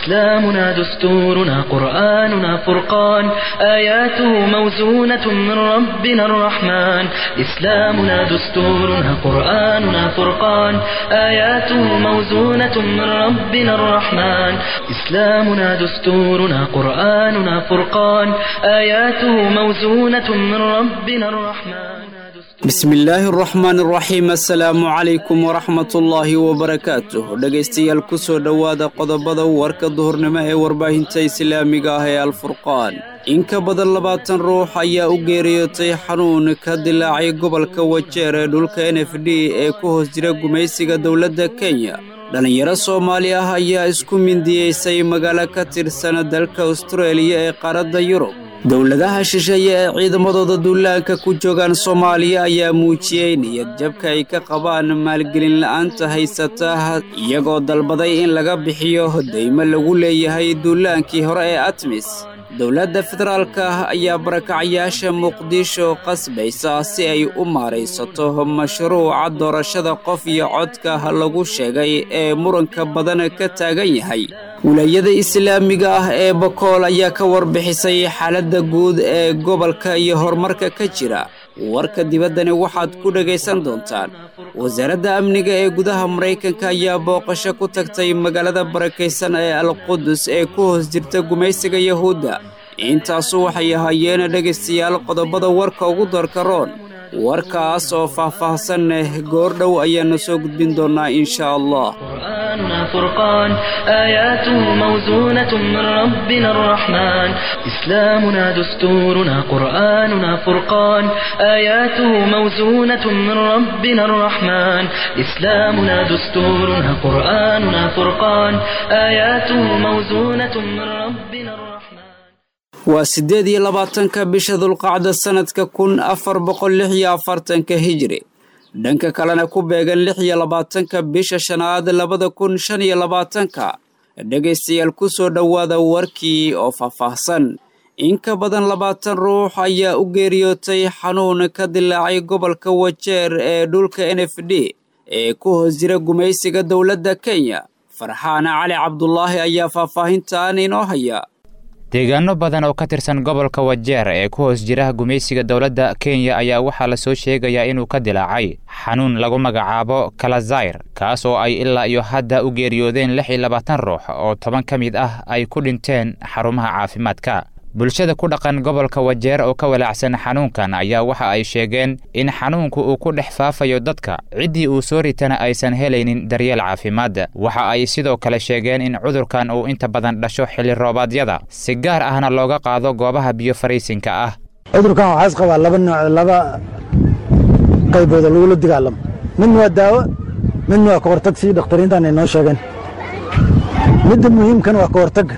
إسلامنا دستورنا قرآننا فرقان آياته موزونة من ربنا الرحمن إسلامنا دستورنا قرآننا فرقان آياته موزونة من ربنا الرحمن إسلامنا دستورنا قرآننا فرقان آياته موزونة من ربنا الرحمن bismillaahi araxmaan araxiim assalaamu calaykum waraxmatullaahi wabarakaatuh dhegaystayaal ku soo dhowaada qodobada warka duhurnimo ee warbaahinta islaamiga ah ee alfurqaan in ka badan labaatan ruux ayaa u geeriyootay xanuun ka dilaacay gobolka wajeer ee dhulka n f d ee ku hoos jira gumaysiga dowladda kenya dhallinyaro soomaali ah ayaa isku mindiyeysay magaalo ka tirsan dalka astareeliya ee qaaradda yurub dowladaha shisheeye ee ciidamadooda duulaanka ku joogaan soomaaliya ayaa muujiyey niyad jabka ay ka qabaan maalgelin la'aanta haysata iyagoo dalbaday in laga bixiyo deymo lagu leeyahay duulaankii hore ee atmis dowladda federaalka ayaa barakacayaasha muqdisho qasbaysa si ay u maaraysato mashruuca doorashada qof iyo codka lagu sheegay ee muranka badan ka taagan yahay wilaayada islaamiga ah ee bakool ayaa ka warbixisay xaaladda guud ee gobolka iyo horumarka ka jira warka dibaddani waxaad ku dhegaysan doontaan wasaaradda amniga ee gudaha maraykanka ayaa booqasho ku tagtay magaalada barakaysan ee alqudus ee ku hoos jirta gumaysiga yahuudda intaasu waxay ahaayeen dhegaystayaal qodobada warka ugu doorka roon warkaas oo faah-faahsan leh goordhow ayaannu soo gudbin doonnaa insha allah قرآننا فرقان آياته موزونة من ربنا الرحمن إسلامنا دستورنا قرآننا فرقان آياته موزونة من ربنا الرحمن إسلامنا دستورنا قرآننا فرقان آياته موزونة من ربنا الرحمن waa siddeed iyo labaatanka bisha dulqacda sannadka kun afar boqol lix iyo afartanka hijri dhanka kalena ku beegan lix iyo labaatanka bisha shanaad labada kun shan iyo labaatanka dhegaystayaal ku soo dhowaada warkii oo faahfaahsan in ka badan labaatan ruux ayaa u geeriyootay xanuun ka dilaacay gobolka wajeer ee dhulka n f d ee ku hoos jira gumaysiga dowladda kenya farxaan cali cabdulaahi ayaa faahfaahintan inoo haya deegaano badan oo ka tirsan gobolka wajeer ee ku hoos jira gumaysiga dowladda kenya ayaa waxaa la soo sheegayaa inuu ka dilaacay xanuun lagu magacaabo kalazayr kaas oo ay ilaa iyo hadda u geeriyoodeen lix iyo labaatan ruux oo toban ka mid ah ay ku dhinteen xarumaha caafimaadka bulshada ku dhaqan gobolka wajeer oo ka walaacsan xanuunkan ayaa waxa ay sheegeen in xanuunku uu ku dhex faafayo dadka ciddii uu soo ritana aysan helaynin daryeel caafimaad waxa ay sidoo kale sheegeen in cudurkan uu inta badan dhasho xilli roobaadyada si gaar ahna looga qaado goobaha biyo fariisinka ah cudurkan waxaa is qabaa laba nooc laba qaybooda lagula dagaalamo midna waa daawo midna waa ka hortag sii dhakhtariintan ay noo sheegeen midda muhiimkan waa ka hortag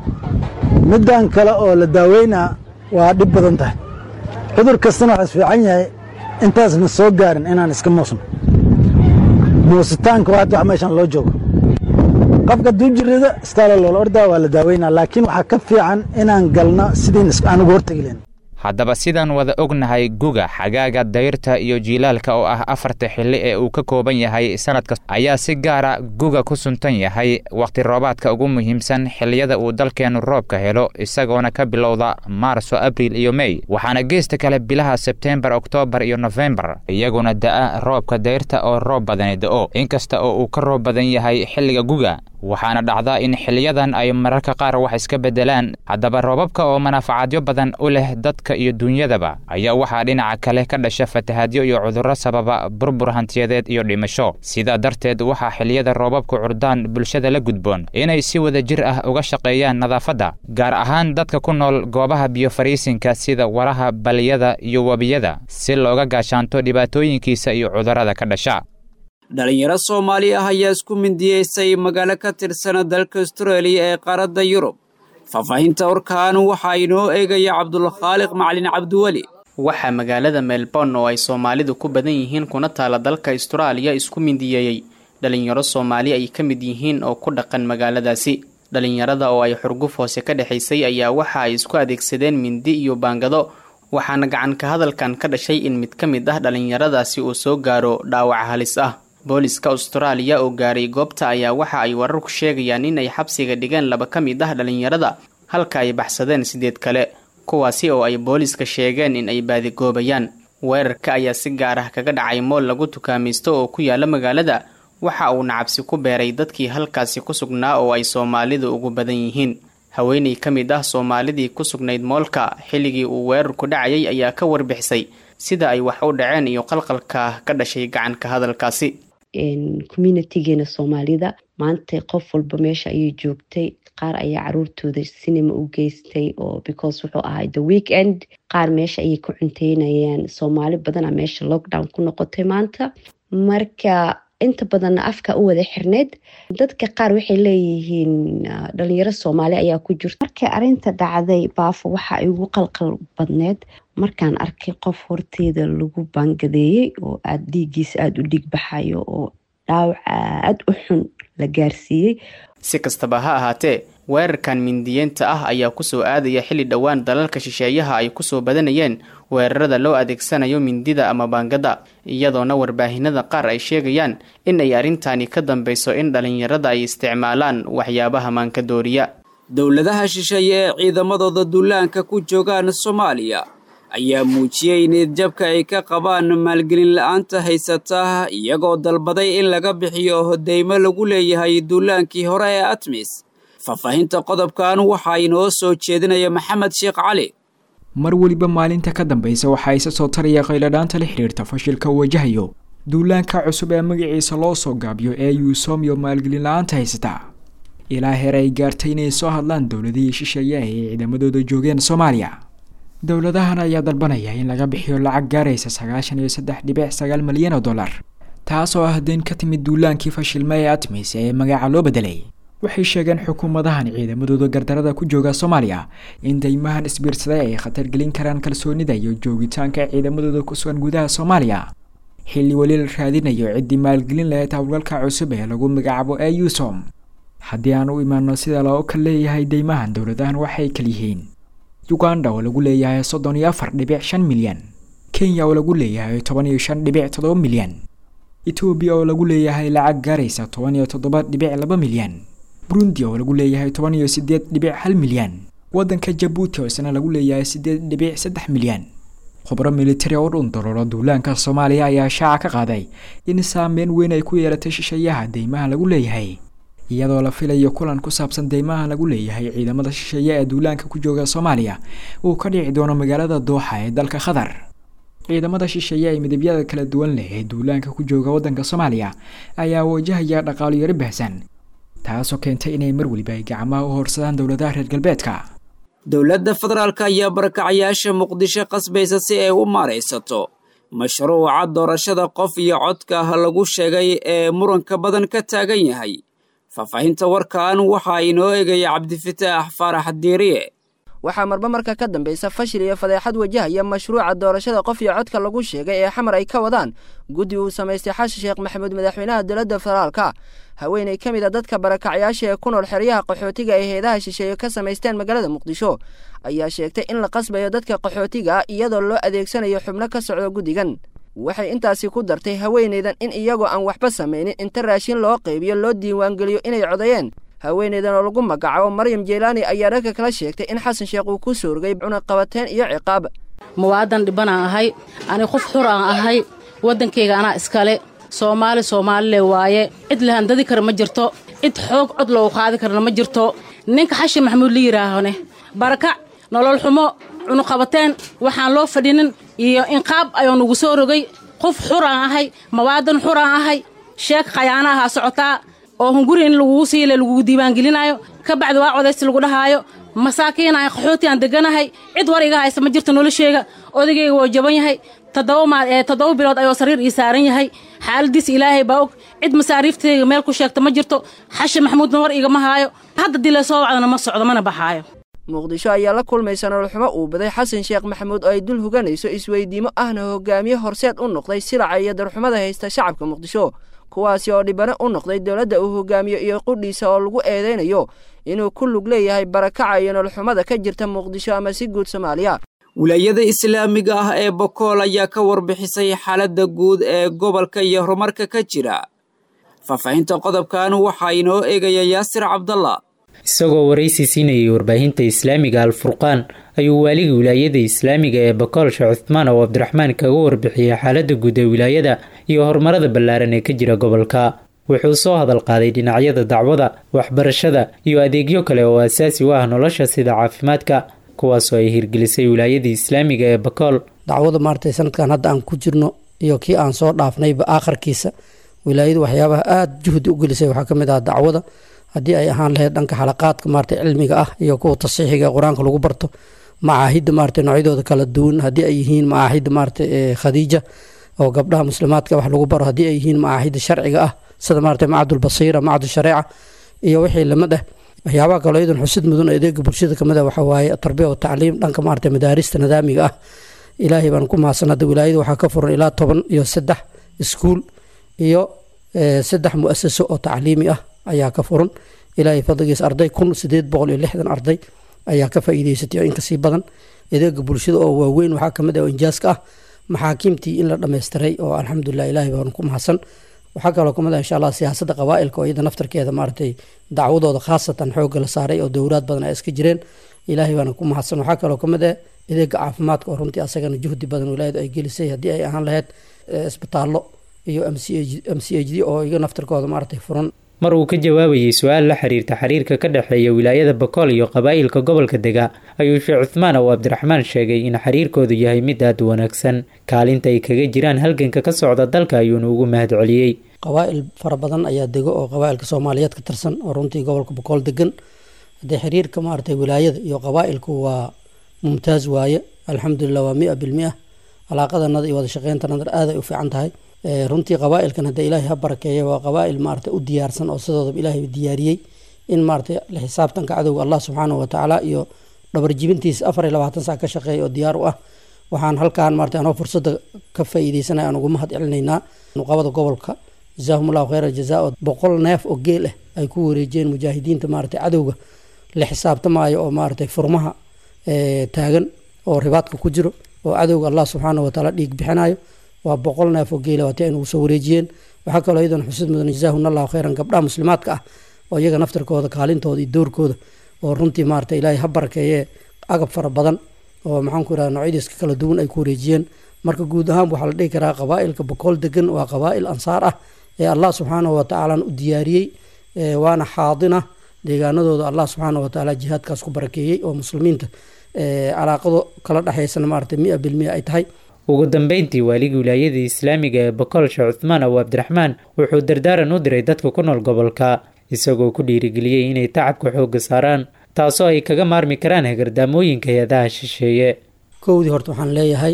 middan kale oo la daaweynaa waa dhib badan tahay cudur kastana waxaa is fiican yahay intaasna soo gaarin inaan iska muusno muusitaanka waa hadda wax meeshan loo joogo qofka hadduu jirrida istaalo loola ordaa waa la daaweynaa laakiin waxaa ka fiican inaan galno sidiin aan uga hortegi lahayn haddaba sidaan wada ognahay guga xagaaga dayrta iyo jiilaalka oo ah afarta xilli ee uu ka kooban yahay sannadka ayaa si gaara guga ku suntan yahay wakhti roobaadka ugu muhiimsan xilliyada uu dalkeennu roobka helo isagoona ka bilowda maarso abriil iyo mey waxaana geesta kale bilaha sebteembar oktoobar iyo nofembar iyaguna da'a roobka dayrta oo roob badani da'o inkasta oo uu ka roob badan yahay xilliga guga waxaana dhacda in xiliyadan ay mararka qaar wax iska beddelaan haddaba roobabka oo manaafacaadyo badan u leh dadka iyo duunyadaba ayaa waxaa dhinaca kale ka dhasha fatahaadyo iyo cudurro sababa burbur hantiyadeed iyo dhimasho sidaa darteed waxaa xiliyada roobabku curdaan bulshada la gudboon inay si wada jir ah uga shaqeeyaan nadaafadda gaar ahaan dadka ku nool goobaha biyo fariisinka sida waraha baliyada iyo webiyada si looga gaashaanto dhibaatooyinkiisa iyo cudurrada ka dhasha dhalinyaro soomaali ah ayaa isku mindiyeysay magaalo ka tirsana dalka astareeliya ee qaaradda yurub faahfaahinta warkan waxaa inoo eegaya cabdulkhaaliq macalin cabdiweli waxaa magaalada melbourne oo ay soomaalidu ku badan yihiin kuna taala dalka astaraaliya isku mindiyeeyey dhalinyaro soomaali ay ka mid yihiin oo ku dhaqan magaaladaasi dhalinyarada oo ay xurguf hoose ka dhexaysay ayaa waxa ay isku adeegsadeen mindi iyo baangado waxaana gacan ka hadalkan ka dhashay in mid ka mid ah dhalinyaradaasi uu soo gaaro dhaawac halis ah booliska austraaliya oo gaaray goobta ayaa waxa ay wararku sheegayaan in ay xabsiga dhigeen laba ka mid ah dhalinyarada halka ay baxsadeen sideed kale kuwaasi oo ay booliska sheegeen in ay baadigoobayaan weerarka ayaa si gaar ah kaga dhacay mool lagu tukaamaysto oo ku yaala magaalada waxa uuna cabsi ku beeray dadkii halkaasi ku sugnaa oo ay soomaalidu ugu badan yihiin haweeney ka mid ah soomaalidii ku sugnayd moolka xilligii uu weerarku dhacayay ayaa ka warbixisay sida ay wax u dhaceen iyo qalqalka ka dhashay gacanka hadalkaasi communitigeena soomaalida maanta qof walba meesha ayay joogtay qaar ayaa caruurtooda sinima u geystay oo because wuxuu ahay the weekend qaar meesha ayay ku cunteynayaan soomaali badana meesha lockdown ku noqotay maanta marka inta badanna afka u wada xirneyd dadka qaar waxay leeyihiin dhalinyaro soomaali ayaa ku jirta markay arinta dhacday baafo waxa ay ugu qalqal badneed markaan arkay qof horteeda lagu baangadeeyey oo aada dhiiggiisa aada u dhigbaxayo oo dhaawac aada u xun la gaarsiiyey si kastaba ha ahaatee weerarkan mindiyeenta ah ayaa kusoo aadaya xilli dhowaan dalalka shisheeyaha ay kusoo badanayeen weerarada loo adeegsanayo mindida ama baangada iyadoona warbaahinada qaar ay sheegayaan in ay arrintani ka dambeyso in dhalinyarada ay isticmaalaan waxyaabaha maankadooriya dowladaha shisheeye ee ciidamadooda duulaanka ku joogaan soomaaliya ayaa muujiyey niyadjabka ay ka qabaan maalgelin la-aanta haysata iyagoo dalbaday in laga bixiyo hodeymo lagu leeyahay duulaankii hore ee atmis faahfaahinta qodobkan waxaa inoo soo jeedinaya maxamed sheekh cali mar weliba maalinta ka dambaysa waxaa isa soo taraya qayladhaanta la xidhiirta fashilka uu wajahayo duulaanka cusub ee magaciisa loo soo gaabiyo ee yuusoomyo maalgelin la-aanta haysata ilaa heer ay gaartay inay soo hadlaan dowladihii shisheeye ay ciidamadooda joogeen soomaaliya dowladahan ayaa dalbanaya in laga bixiyo lacag gaaraysa sagaashan iyo saddex dhibic sagaal malyan oo dollar taas oo ah deyn ka timid duulaankii fashilma ee atmis ee magaca loo bedelay waxay sheegeen xukuumadahan ciidamadooda gardarada ku jooga soomaaliya in deymahan isbiirsaday ay khatar gelin karaan kalsoonida iyo joogitaanka ciidamadooda ku sugan gudaha soomaaliya xilli weli la raadinayo ciddii maalgelin lahayd howlgalka cusub ee lagu magacaabo ee yusom haddii aan u imaano sida loo kal leeyahay deymahan dowladahan waxay kal yihiin uganda oo lagu leeyahay soddon iyo afar dhibic shan milyan kenya oo lagu leeyahay toban iyo shan dhibic toddoba milyan etoobiya oo lagu leeyahay lacag gaaraysa toban iyo toddoba dhibic laba milyan burundi oo lagu leeyahay toban iyo sideed dhibic hal milyan waddanka jabuuti oo isna lagu leeyahay sideed dhibic saddex milyan khubro militari oo dhun daroolo duulaanka soomaaliya ayaa shaaca ka qaaday in saameyn weyn ay ku yeelatay shisheeyaha deymaha lagu leeyahay iyadoo la filayo kulan ku saabsan deymaha lagu leeyahay ciidamada shisheeye ee duulaanka ku jooga soomaaliya uu ka dhici doono magaalada dooxa ee dalka qatar ciidamada shisheeye ee midabyada kala duwan leh ee duulaanka ku jooga waddanka soomaaliya ayaa wajahaya dhaqaalo yaro bahsan taasoo keentay inay mar weliba ay gacmaha u horsadaan dowladaha reer galbeedka dowladda federaalk ayaa barakacayaasha muqdisho qasbaysa si ay u maaraysato mashruuca doorashada qof iyo codka lagu sheegay ee muranka badan ka taagan yahay faahfaahinta warkan waxaa inoo egaya cabdifataax faarax diiriye waxaa marba marka ka dambaysa fashil iyo fadeexad wajahaya mashruuca doorashada qof iyo codka lagu sheegay ee xamar ay ka wadaan guddi uu samaystay xasan sheekh maxamuud madaxweynaha dowladda federaalka haweeney ka mid a dadka barakacyaasha ee ku nool xeryaha qaxootiga ay heedaha shisheeye ka samaysteen magaalada muqdisho ayaa sheegtay in la qasbayo dadka qaxootiga ah iyadoo loo adeegsanayo xubno ka socdo guddigan waxay intaasi ku dartay haweeneydan in iyagoo aan waxba samaynin inta raashin loo qaybiyo loo diiwaangeliyo inay codayeen haweeneydan oo lagu magacaabo maryam jeylaani ayaa dhanka kala sheegtay in xasan sheekh uu ku soorgay cunaqabateen iyo ciqaab muwaadan dhibanaan ahay ani qof xur aan ahay waddankayga anaa iskale soomaali soomaalile waaye cid lahandadi kara ma jirto cid xoog cod loogu qaadi karana ma jirto ninka xashin maxamuud la yidhaahone barakac nolol xumo cunuqabateen waxaan loo fadhinin iyo inqaab ayuu nugu soo rogay qof xuraan ahay mawaadan xuraan ahay sheeg khayaana ahaa socotaa oo hunguri in lagugu siile lagugu diiwaangelinaayo ka bacdi waa codaysi lagu dhahaayo masaakiin aan qaxooti aan deganahay cid war iga haysta ma jirto nolosheyga odagayga woo jaban yahay toddoba bilood ayuu sariir ii saaran yahay xaaladiis ilaahay baa og cid masaariiftayga meel ku sheegta ma jirto xashin maxamuudna war igama haayo hadda dila soo wacdana ma socdo mana baxaayo muqdisho ayaa la kulmaysa nololxumo uu baday xasan sheekh maxamuud oo ay dul huganayso isweydiimo ahna hogaamiye horseed u noqday silaca iyo darxumada haysta shacabka muqdisho kuwaasi oo dhibano u noqday dowladda uu hogaamiyo iyo qudhiisa oo lagu eedaynayo inuu ku lug leeyahay barakaca iyo nololxumada ka jirta muqdisho ama si guud soomaaliya wilaayada islaamiga ah ee bokool ayaa ka warbixisay xaaladda guud ee gobolka iyo horumarka ka jira faahfaahinta qodobkan waxaa inoo eegaya yaasir cabdalla isagoo waraysi siinayay warbaahinta islaamiga alfurqaan ayuu waaligii wilaayada islaamiga ee bakool sheekh cuthmaan oo cabdiraxmaan kaga warbixiyey xaaladda guud ee wilaayada iyo horumarada ballaaran ee ka jira gobolka wuxuu soo hadal qaaday dhinacyada dacwada waxbarashada iyo adeegyo kale oo asaasi u ah nolosha sida caafimaadka kuwaasoo ay hirgelisay wilaayadii islaamiga ee bakool dacwada maaragtay sanadkan hadda aan ku jirno iyo kii aan soo dhaafnayba aakharkiisa wilaayadu waxyaabaha aada juhdi u gelisay waxaa ka mid ah dacwada haddii ay ahaan lahayd dhanka xalaqaadka maaragtay cilmiga ah iyo kuwa tasiixiga qur-aanka lagu barto macaahidda maaragtay noocyadooda kala duwan haddii ay yihiin macaahidda maaragtay khadiija oo gabdhaha muslimaadka wax lagu baro haddii ay yihiin macaahidda sharciga ah sida maaragtay macadulbasiira macadu shareeca iyo wixii lamid ah waxyaabaha kaloo iyadan xusid mudan adeega bulshada kamid ah waxaa waaye tarbiya wa tacliim dhanka maaragtay madaarista nidaamiga ah ilaahay baan ku mahadsan hadda wilaayada waxaa ka furan ilaa toban iyo saddex iskuul iyo saddex muasaso oo tacliimi ah ayaa ka furan ilaahay fadligiis arday kun sideed boqol iyo lixdan arday ayaa ka faa'iideysatay oo inkasii badan adeega bulshada oo waaweyn waxaa kamid ah oo injaaska ah maxaakiimtii in la dhammaystiray oo alxamdulilah ilaahay baan ku mahadsan waxaa kaloo kamid ah insha allah siyaasadda qabaa'ilka oo iyada naftarkeeda maaragtay dacwadooda khaasatan xoogga la saaray oo dowlaad badan ay iska jireen ilaahay baana ku mahadsan waxaa kaloo kamid ah adeega caafimaadka oo runtii asagana juhdi badan wilaayadu ay gelisay haddii ay ahaan lahayd isbitaallo iyo m c h d oo iga naftarkooda maaragtay furan mar uu ka jawaabayay su-aal la xiriirta xiriirka ka dhexeeya wilaayada bakool iyo qabaa'ilka gobolka dega ayuu sheekh cuthmaan oo cabdiraxmaan sheegay in xiriirkoodu yahay mid aada u wanaagsan kaalinta ay kaga jiraan halganka ka socda dalka ayuuna ugu mahad celiyey qabaa'il fara badan ayaa dego oo qabaa'ilka soomaaliyeed ka tirsan oo runtii gobolka bakool degan haddee xiriirka maaragtay wilaayada iyo qabaa'ilku waa mumtaaz waaye alxamdulilah waa mia bilmia calaaqadanada iyo wada shaqeyntanada aad ay u fiican tahay runtii qabaa'ilkan hadda ilaahay ha barakeeya waa qabaa'il maaragtay u diyaarsan oo sidoodaba ilaahay diyaariyey in maaragtay la xisaabtanka cadowga allah subxaanahu watacaala iyo dhabarjibintiisa afar iyo labaatan sac ka shaqeeya oo diyaar u ah waxaan halkaan maaragtay anoo fursadda ka faa'iideysanaya aan ugu mahad celinaynaa nuqabada gobolka jazaahum allahu khayra aljazaa oo boqol neef oo geel ah ay ku wareejiyeen mujaahidiinta maaragtay cadowga la xisaabtamaayo oo maaragtay furmaha taagan oo ribaadka ku jiro oo cadowga allah subxaanahu watacaala dhiig bixinayo waa boqol neef oo geela waati ay nagu soo wareejiyeen waxaa kaloo iyadan xusid mudan jazaahun allahu khayran gabdhaha muslimaadka ah oo iyaga naftarkooda kaalintooda iyo doorkooda oo runtii maarata ilaahay ha barakeeye agab fara badan oo maxaanku irahda noocyadiiska kala duwan ay ku wareejiyeen marka guud ahaan waxaa la dhihi karaa qabaa'ilka boqol degan waa qabaa'il ansaar ah ee allah subxaanahu watacaalana u diyaariyey waana xaadina deegaanadooda allah subxaanahu watacaala jihaadkaas ku barakeeyey oo muslimiinta calaaqado kala dhexaysana maarata mia bilmia ay tahay ugu dambeyntii waaligii wilaayada islaamiga ee bakool sheekh cuthmaan abu cabdiraxmaan wuxuu dardaaran u diray dadka ku nool gobolka isagoo ku dhiirigeliyey inay tacabka xoogga saaraan taasoo ay kaga maarmi karaan hagardaamooyinka hay-adaha shisheeye kowdii horta waxaan leeyahay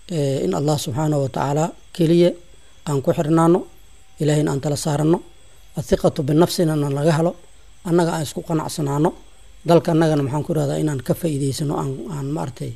in allah subxaanahu watacaala keliya aan ku xirnaano ilaahayna aan tala saaranno athiqatu binafsina na laga helo annaga aan isku qanacsanaano dalka annagana maxaan ku irahdaa inaan ka faa'iideysano aan maaragtay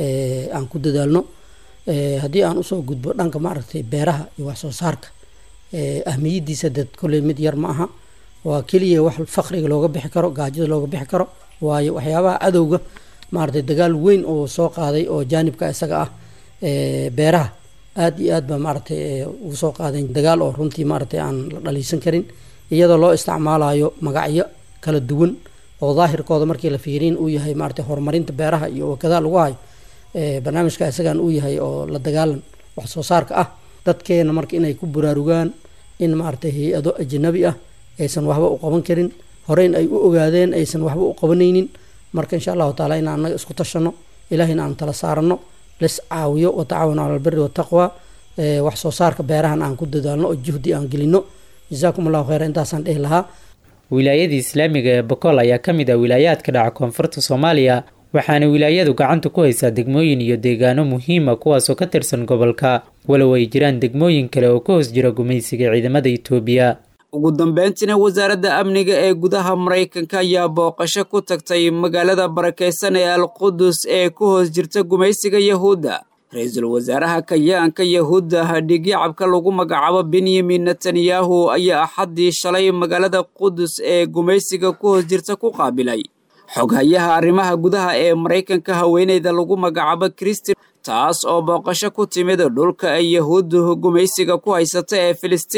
aan ku dadaalno haddii aan usoo gudbo dhanka maaragtay beeraha iyo wax soo saarka ahmiyadiisa dad kolley mid yar ma aha waa keliya wax fakriga looga bixi karo gaajada looga bixi karo waayo waxyaabaha cadowga maaragtay dagaal weyn oo soo qaaday oo jaanibka isaga ah beeraha aada iyo aad baa maaragtay ugu soo qaadeen dagaal oo runtii maaragtay aan la dhaliisan karin iyadoo loo isticmaalayo magacyo kala duwan oo daahirkooda markii la fiiriin uu yahay maaragtay horumarinta beeraha iyo wakadaa lagu hayo barnaamijka isagaan uu yahay oo la dagaalan wax soo saarka ah dadkeena marka inay ku buraarugaan in maaragtay hay-ado ajanabi ah aysan waxba u qaban karin horeyn ay u ogaadeen aysan waxba u qabanaynin marka insha allahu taala inaan annaga isku tashano ilaahayna aan tala saarano lis caawiyo watacaawanu cala albiri wataqwa wax soo saarka beerahan aan ku dadaalno oo juhdi aan gelino jazaakum allahu khayra intaasaan dhihi lahaa wilaayada islaamiga ee bakool ayaa ka mid ah wilaayaadka dhaca koonfurta soomaaliya waxaana wilaayadu gacanta ku haysaa degmooyin iyo deegaano muhiima kuwaasoo ka tirsan gobolka walow ay jiraan degmooyin kale oo ka hoos jira gumaysiga ciidamada itoobiya ugu dambeyntiina wasaaradda amniga ee gudaha maraykanka ayaa booqasho ku tagtay magaalada barakeysan ee alqudus ee ku hoos jirta gumaysiga yahuudda ra-iisul wasaaraha kayaanka yahuudda hadhigyacabka lagu magacaabo benyamin netanyahu ayaa axaddii shalay magaalada qudus ee gumaysiga ku hoos jirta ku qaabilay xoghayaha arrimaha gudaha ee maraykanka haweeneyda lagu magacaabo kristin taas oo booqasho ku timid dhulka ay yahuuddu gumaysiga ku haysata ee filistiin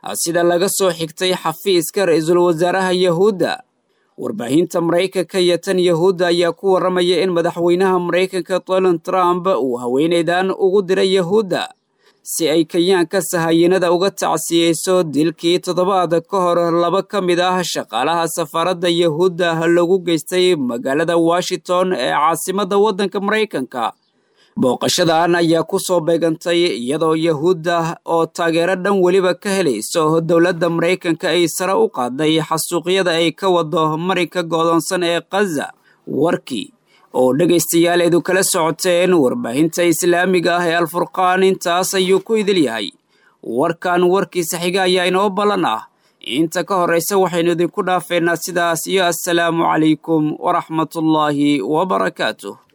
sida laga soo xigtay xafiiska ra-iisul wasaaraha yahuudda warbaahinta maraykanka iyo tan yahuudda ayaa ku warramaya in madaxweynaha maraykanka donald trump uu haweenaydan ugu diray yahuudda si ay kenyaanka sahayiinada uga tacsiyeyso dilkii toddobaad ka hor laba ka mid ah shaqaalaha safaaradda yahuudda lagu geystay magaalada washington ee caasimadda waddanka maraykanka booqashadan ayaa ku soo beegantay iyadoo yahuudda oo taageero dhan weliba ka helayso dowladda maraykanka ay sare u qaaday xasuuqyada ay ka wado marinka goodoonsan ee khaza warkii oo dhegaystayaal eedu kala socoteen warbaahinta islaamiga ah ee alfurqaan intaas ayuu ku idil yahay warkan warkiisa xiga ayaa inoo ballan ah inta ka horraysa waxaynu idinku dhaafeynaa sidaas iyo assalaamu calaykum waraxmatullaahi wabarakaatuh